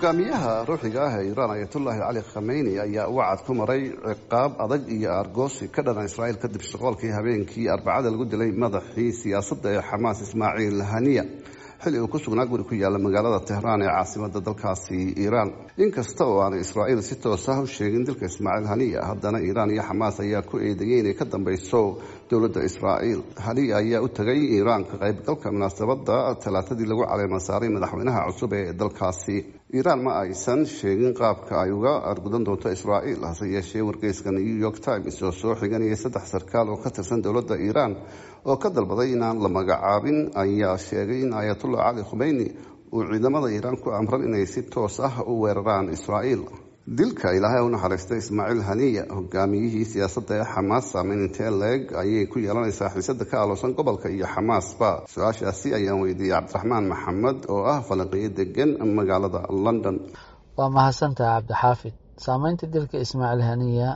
hogaamiyaha ruuxiga ah ee iiraan ayatullaahi cali khameyni ayaa wacad ku maray ciqaab adag iyo argoosi ka dhana israa'iil kadib shaqoolkii habeenkii arbacada lagu dilay madaxii siyaasadda ee xamaas ismaaciil haniya xilli uu ku sugnaa guri ku yaala magaalada tehraan ee caasimada dalkaasi iiraan inkasta oo aanay israa'iil si toos ah u sheegin dilka ismaaciil haniya haddana iiraan iyo xamaas ayaa ku eedeeyey inay ka dambeyso dowladda israa'iil haniya ayaa u tegay iiraan ka qaybgalka munaasabadda talaatadii lagu caleema saaray madaxweynaha cusub ee dalkaasi iiraan ma aysan sheegin qaabka ay uga argudan doonto israa'iil hase yeeshee wargeyska new york times oo soo xiganayay saddex sarkaal oo ka tirsan dowladda iiraan oo ka dalbaday inaan la magacaabin ayaa sheegay in ayatullah cali khumeyni uu ciidamada iiraan ku amran inay si toos ah u weeraraan israa'iil dilka ilaahay u naxariistay ismaaciil haniya hogaamiyihii siyaasadda ee xamaas saameyn intee leeg ayay ku yeelanaysaa xiisada ka aloosan gobolka iyo xamaasba su-aashaasi ayaan weydiiyey cabdiraxmaan maxamed oo ah falanqiyo degan magaalada london waa mahadsantaha cabdixaafid saameynta dilka ismaaciil haniya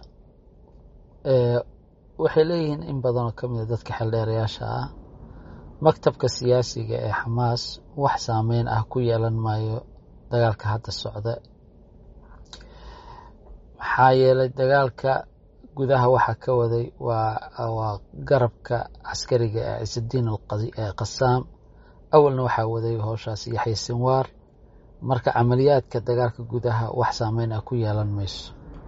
waxay leeyihiin in badanoo ka mida dadka xeldheerayaasha ah maktabka siyaasiga ee xamaas wax saameyn ah ku yeelan maayo dagaalka hadda socda maxaa yeelay dagaalka gudaha waxaa ka waday waa garabka caskariga ee ciisudiin qasaam awalna waxaa waday howshaas yaxya sinwaar marka camaliyaadka dagaalka gudaha wax saameyn ah ku yeelan mayso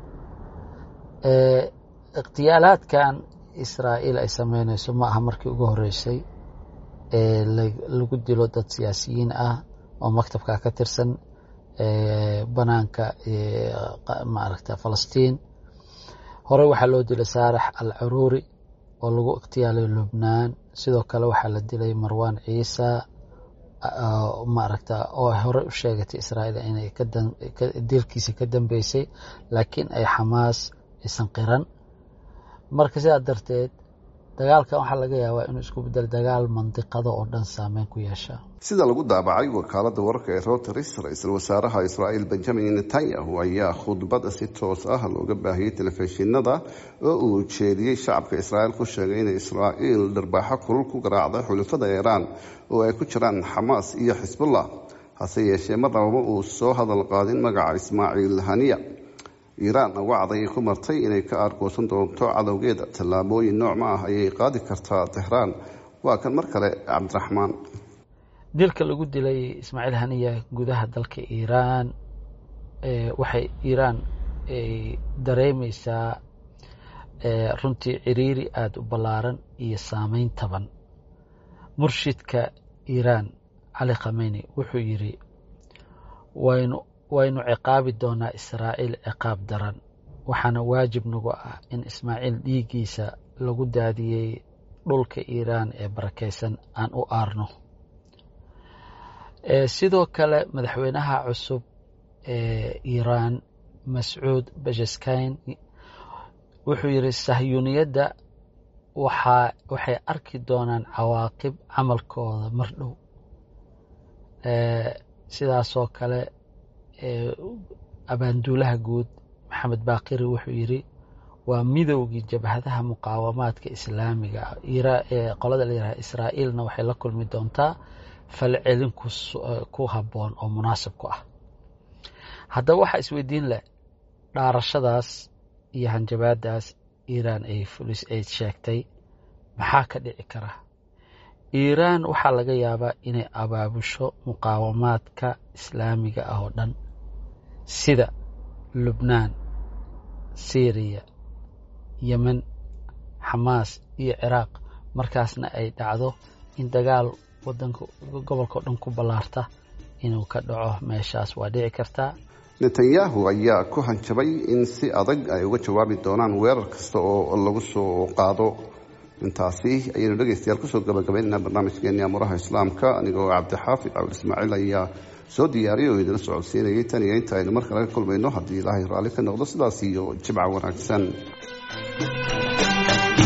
ikhtiyaalaadkan israa'iil ay sameynayso ma aha markii ugu horeysay ee lagu dilo dad siyaasiyiin ah oo maktabka ka tirsan banaanka maaragta falastiin horey waxaa loo dilay saarax al caruuri oo lagu ikhtiyaalay lubnaan sidoo kale waxaa la dilay marwan ciisa maaragta oo horey u sheegatay israa'iil inay dilkiisa ka dambeysay laakiin ay xamaas aysan qiran marka sidaa darteed dagaalkan waxaa laga yaabaa inuu isku bedel dagaal mandiqada oo dhan saameyn ku yeesha sida lagu daabacay wakaalada wararka ee reuters ra-iisul wasaaraha israa'iil benjamin netanyahu ayaa khudbada si toos ah looga baahiyey telefishinada oo uu jeediyey shacabka israa'iil ku sheegay inay israa'iil dharbaaxo kulul ku garaacday xulufada iiraan oo ay ku jiraan xamaas iyo xisbullah hase yeeshee marnabama uu soo hadal qaadin magaca ismaaciil haniya iiraan wacd ayay ku martay inay ka aargoosan doonto cadowgeeda tallaabooyin noocma ah ayay qaadi kartaa tehraan waa kan mar kale cabdiraxmaan dilka lagu dilay ismaaciil haniya gudaha dalka iiraan waxay iiraan dareemeysaa runtii ciriiri aada u ballaaran iyo saameyn taban murshidka iiraan cali khameyni wuxuu yidhi waynu waynu ciqaabi doonaa israa'iil ciqaab daran waxaana waajib nagu ah in ismaaciil dhiiggiisa lagu daadiyey dhulka iiraan ee barakaysan aan u aarno sidoo kale madaxweynaha cusub ee iiraan mascuud bashaskayn wuxuu yidhi sahyuuniyadda waxaa waxay arki doonaan cawaaqib camalkooda mar dhow sidaasoo kale abaanduulaha guud maxamed baakiri wuxuu yidhi waa midowgii jabhadaha muqaawamaadka islaamiga ah ee qolada la yidhaha israa'iilna waxay la kulmi doontaa falcelin ku habboon oo munaasib ku ah haddaba waxaa isweydiin leh dhaarashadaas iyo hanjabaadaas iiraan ay fulis ay sheegtay maxaa ka dhici kara iiraan waxaa laga yaabaa inay abaabusho muqaawamaadka islaamiga ah oo dhan sida lubnaan syriya yemen xamaas iyo ciraaq markaasna ay dhacdo in dagaal wadanka gobolka oo dhan ku ballaarta inuu ka dhaco meeshaas waa dhici kartaa netanyahu ayaa ku hanjabay in si adag ay uga jawaabi doonaan weerar kasta oo lagu soo qaado intaasi ayaynu dhegeystayaal kusoo gabagabaynaynaa barnaamijkeeni amuraha islaamka anigoo cabdixaafid cawil ismaaciil ayaa soo diyaariyay oo idila socodsiinayay tan iyo inta aynu mar kale ka kulmayno haddii ilaahay raalli ka noqdo sidaas iyo jimca wanaagsan